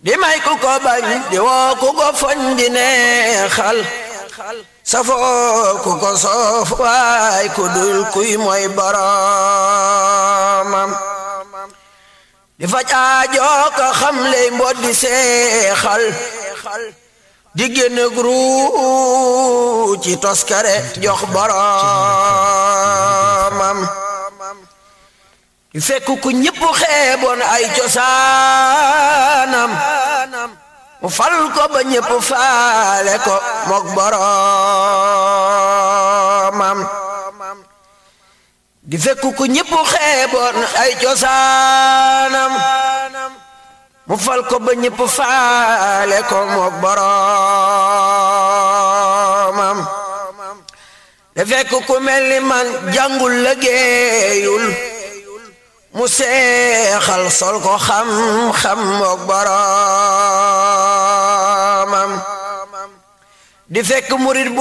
di may ku ko bañ di woo ku ko foñ di neexal safoo ku ko soof waay ku dul kuy mooy boromam di faj aajoo ko xam ley mbot di seexal di génn gru ci toskare jox boromam di fekk ku ñëpp xeeboon ay cosaanam mu fal ko ba ñëpp faale ko mook boromam di fekk ku ñëpp xeeboon ay cosaanam mu fal ko ba ñëpp faale ko mook boromam di fekk ku mel ni man jàngul liggéeyul mu seexal sol ko xam-xam mook boromam di fekk murit bu